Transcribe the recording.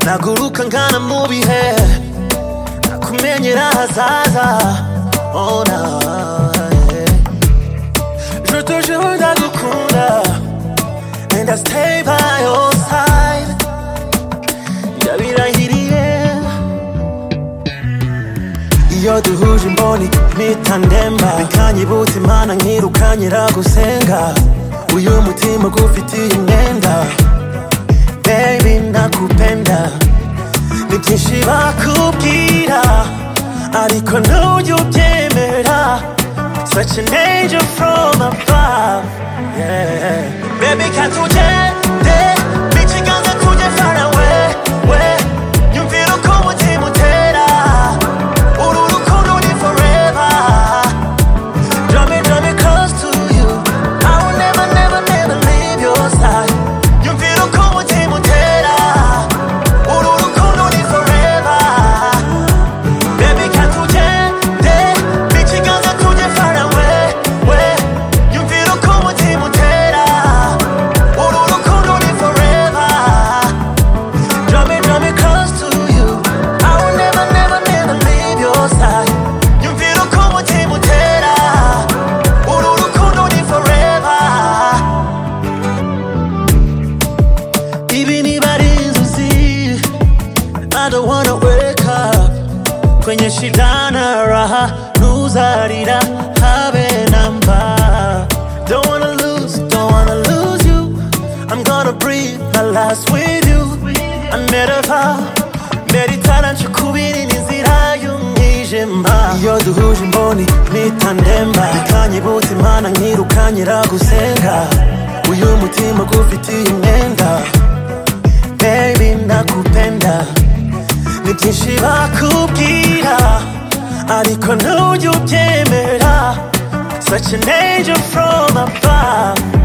naguruka nkana mu bihe nakumenyera ahazaza ona Je te jure ndagukunda And I stay by your side Ndabirahiriye iyo duhuje imboni mpita ndemba bikanyibutsa imana nkirukanyira gusenga uyu mutima gufitiye imyenda baby nakupenda ni byinshi bakubwira ariko ntujya ubyemera such an angel from above yeah. baby katugende n'ikiganza kujya fara we we nyumvira uko umutima utera uru rukundo ni forever Draw me, draw me close to you. I will never, never, never leave your side. Yumvira uko umutima utera. Uru rukundo ni forever. Baby, can't you get it? Bitch, you gotta go get far away, way. Yumvira uko umutima utera. Uru rukundo ni forever. Draw me, draw me close to you. I will never, never, never leave your side. Yumvira uko umutima utera. Uru rukundo ni forever. Ibi niba ari inzozi, I don't wanna wake up. Kwenye shidana raha, nuzarira habe namba. Don't wanna lose, don't wanna lose you. I'm gonna breathe my last with you. I met a vow, meditara nshikubira inzira y'umwijima. Iyo duhuje imboni mpita ndemba, ikanyibutsa imana nkirukanyira gusenga. Uyu mutima gufitiye imyenda, baby nakupenda. Ni byinshi bakubwira, ariko ntujya ubyemera. Such an angel from above.